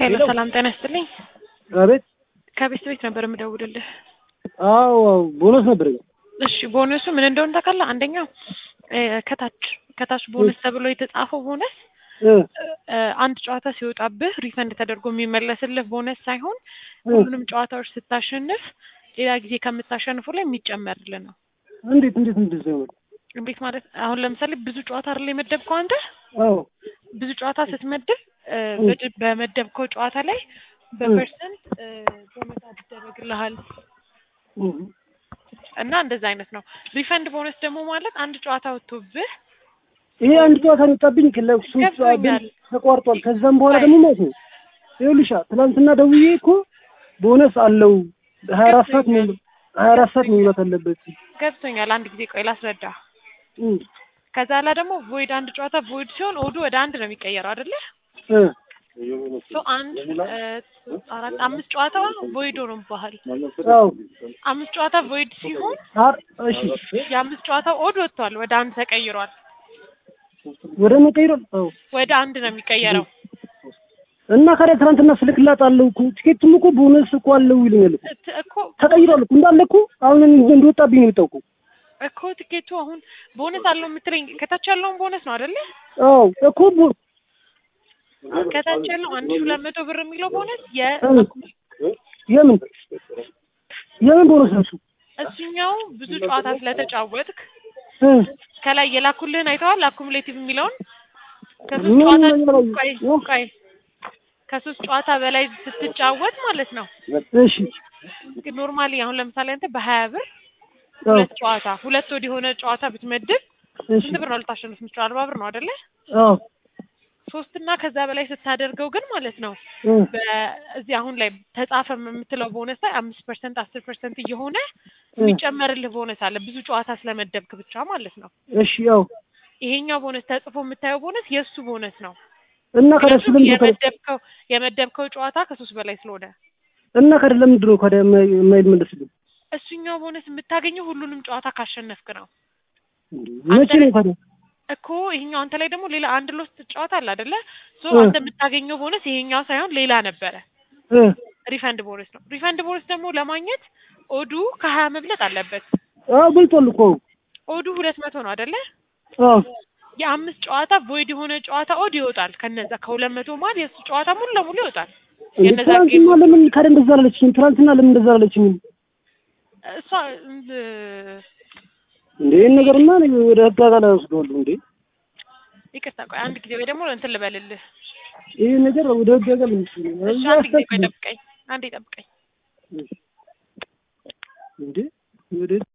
ሄሎ ሰላም ጤና ይስጥልኝ። አቤት። ከቤት ቤት ነበር የምደውልልህ። አዎ ቦነስ ነበር። እሺ ቦነሱ ምን እንደሆነ ታውቃለህ? አንደኛው እ ከታች ከታች ቦነስ ተብሎ የተጻፈው ቦነስ እ እ አንድ ጨዋታ ሲወጣብህ ሪፈንድ ተደርጎ የሚመለስልህ ቦነስ ሳይሆን ሁሉንም ጨዋታዎች ስታሸንፍ ሌላ ጊዜ ከምታሸንፉ ላይ የሚጨመርልህ ነው። እንዴት እንዴት እንደዛ ይሆናል? እንዴት ማለት አሁን ለምሳሌ ብዙ ጨዋታ አይደል የመደብከው አንተ አዎ ብዙ ጨዋታ ስትመድብ እ በድ- በመደብከው ጨዋታ ላይ በፐርሰንት እ ቦነስ ይደረግልሃል እህ እና እንደዛ አይነት ነው። ሪፈንድ ቦነስ ደግሞ ማለት አንድ ጨዋታ ወጥቶብህ ይሄ አንድ ጨዋታ ነው የወጣብኝ ለሱ ገብቶኛል። ተቋርጧል። ከዛም በኋላ ደግሞ ማለት ነው ይኸውልሽ ትናንትና ደውዬ እኮ ቦነስ አለው ሀያ አራት ሰዓት ሙሉ ሀያ አራት ሰዓት መሙላት አለበት። ገብቶኛል። አንድ ጊዜ ቆይ ላስረዳ። እም ከዛ ላይ ደግሞ ቮይድ አንድ ጨዋታ ቮይድ ሲሆን ኦዱ ወደ አንድ ነው የሚቀየረው አይደለ? እ ሶ አንድ እ ሶስት አራት አምስት ጨዋታ ቮይድ ሆኖ ባህል አዎ አምስት ጨዋታ ቮይድ ሲሆን አር እሺ የአምስት ጨዋታ ኦድ ወጥቷል፣ ወደ አንድ ተቀይሯል። ወደ መቀይሯል። አዎ ወደ አንድ ነው የሚቀየረው። እና ካዲያ ትናንትና ስልክላት አለው እኮ ቲኬቱም እኮ ቦነስ እኮ አለው ይለኛል እኮ እት- እኮ ተቀይሯል እኮ እንዳለ እኮ አሁን እንደወጣብኝ ነው የወጣው እኮ እኮ ትኬቱ አሁን ቦነስ አለው የምትለኝ ከታች ያለውን ቦነስ ነው አይደለ? አዎ እኮ ቦ- ከታች ያለው አንድ ሺህ ሁለት መቶ ብር የሚለው ቦነስ የ የምን የምን ቦነስ ነው እሱ? እሱኛው ብዙ ጨዋታ ስለተጫወትክ እ ከላይ የላኩልህን አይተዋል። አኩሙሌቲቭ የሚለውን ከሶስት ምን ጨዋታ ነገር አለ? ቆይ ቆይ ከሶስት ጨዋታ በላይ ስትጫወት ማለት ነው። እሺ ግን ኖርማሊ አሁን ለምሳሌ አንተ በሀያ ብር አዎ ሁለት ጨዋታ ሁለት ወደ የሆነ ጨዋታ ብትመድብ እሺ ስንት ብር ነው ልታሸንፍ የምትችለው? አርባ ብር ነው አይደለ? አዎ ሶስት እና ከዛ በላይ ስታደርገው ግን ማለት ነው እ በዚህ አሁን ላይ ተጻፈ የምትለው ቦነስ ላይ አምስት ፐርሰንት አስር ፐርሰንት እየሆነ የሚጨመርልህ ቦነስ አለ ብዙ ጨዋታ ስለመደብክ ብቻ ማለት ነው። እሺ ያው ይሄኛው ቦነስ ተጽፎ የምታየው ቦነስ የእሱ ቦነስ ነው። እና ካዲያ እሱ ምክንያቱም ለምንድን ነው የመደብከው የመደብከው ጨዋታ ከሶስት በላይ ስለሆነ እና ካዲያ ለምንድን ነው ካዲያ የማይ- የማይመለስልኝ? እሱኛው ቦነስ የምታገኘው ሁሉንም ጨዋታ ካሸነፍክ ነው መቼ ነው ካዲያ? እኮ ይሄኛው አንተ ላይ ደግሞ ሌላ አንድ ሎስት ጨዋታ አለ አይደለ? ሶ እ አንተ የምታገኘው ቦነስ ይሄኛው ሳይሆን ሌላ ነበረ። እ ሪፈንድ ቦነስ ነው። ሪፈንድ ቦነስ ደግሞ ለማግኘት ኦዱ ከሀያ መብለጥ አለበት። አዎ በልጧል እኮ ኦዱ ሁለት መቶ ነው አይደለ? አዎ የአምስት ጨዋታ ቮይድ የሆነ ጨዋታ ኦድ ይወጣል። ከነዛ ከሁለት መቶ ማለት የእሱ ጨዋታ ሙሉ ለሙሉ ይወጣል። እንዴ የነዛ ትናንትና ጌም ለምን ካዲያ እንደዛ አላለችኝም? ትናንትና ለምን እንደዛ አላለችኝም? እሷ እንድ እንዴ ይሄን ነገርማ እኔ ወደ ህግ አካል አወስደዋለሁ እንዴ ይቅርታ ቆይ አንድ ጊዜ ወይ ደግሞ እንትን ልበልልህ። ይሄ ነገር ወደ ህግ አካል እሺ አንድ ጊዜ ቆይ ጠብቀኝ፣ አንዴ ጠብቀኝ። እንዴ ወደ